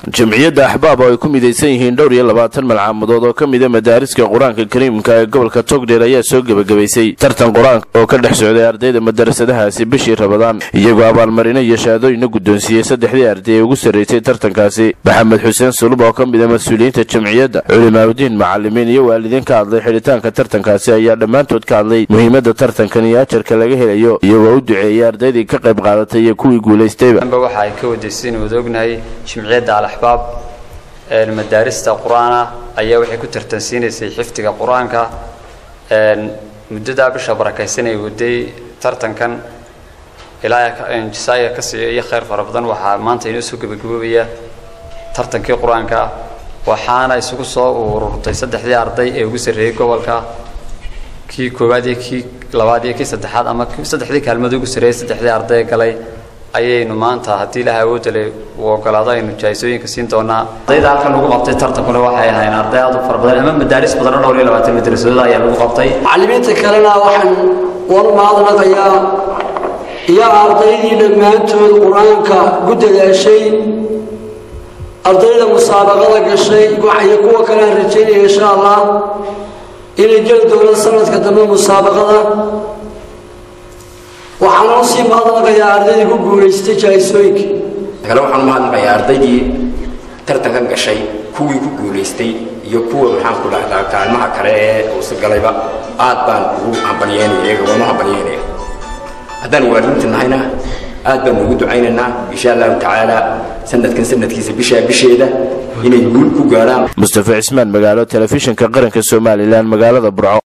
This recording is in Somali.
jamciyadda axbaab oo ay ku midaysan yihiin dhowr iyo labaatan malcaamudood oo ka mida madaariska qur-aanka kariimka ee gobolka togdheer ayaa soo gebagabaysay tartan qur-aanka oo ka dhex socday ardayda madarasadahaasi bishii rabadaan iyagoo abaalmarino iyo shahaadooyina guddoonsiiyey saddexdii arday ee ugu sarraysay tartankaasi maxamed xuseen sulub oo ka mida mas-uuliyiinta jamciyadda culimaadudiin macalimiin iyo waalidiin ka hadlay xidhitaanka tartankaasi ayaa dhammaantood ka hadlay muhiimadda tartankan iyo ajarka laga helayo iyagoo u duceeyey ardaydii ka qayb qaadatay iyo kuwii guulaystayba waxa ay ka wadaysiin wada ognahay jimciyadda al-axbaab madaarista qur-aana ayaa waxay ku tartansiinaysay xifdiga qur-aanka muddadaa bisha barakaysan ay waday tartankan ilaa jasaaya ka siiyo iyo khayr fara badan waxaa maanta inoo soo gebagaboobaya tartankii qur-aanka waxaana isugu soo ururtay saddexdii arday ee ugu sarreeyey gobolka kii koowaad iyo kii labaad iyo kii saddexaad ama saddexdii kaalmood ugu sarreeyey saddexdii arday galay ayaynu maanta haddii ilaha awoodale uu ogolaado aynu jahaysooyinka siin doonaa ardayda halkan lagu qabtay tartankuna waxay ahayn arday aad u fara badan ama madaaris badan oo dhowr iyo labaatan madrasadood ayaa lagu qabtay macallimiinta kalena waxaan wal mahadnaqayaa iyo ardaydii dhammaantood qur-aanka ku dadaashay ardayda musaabaqada gashay iyo kuwa kale aan rajaynaya insha allah inay geli doonaan sanadka dambe musaabaqada waxaan u sii mahadnaqayaa ardaydii ku guulaystay jahaysooyinka kale waxaan u mahadnaqayaa ardaydii tartankan gashay kuwii ku guulaystay iyo kuwa maxaan ku dhahdaa kaalmaha kale ee uusa galayba aad baan ugu hambalyeynaya iyaga waan u hambalyeynaya haddaan waalidiinta nahayna aad baan ugu ducaynaynaa insha allahu tacaala sanadkan sanadkiisa bishaa bisheeda inay guul ku gaarhaan mustafa cismaan magaalo telefishinka qaranka somalilan magaalada burco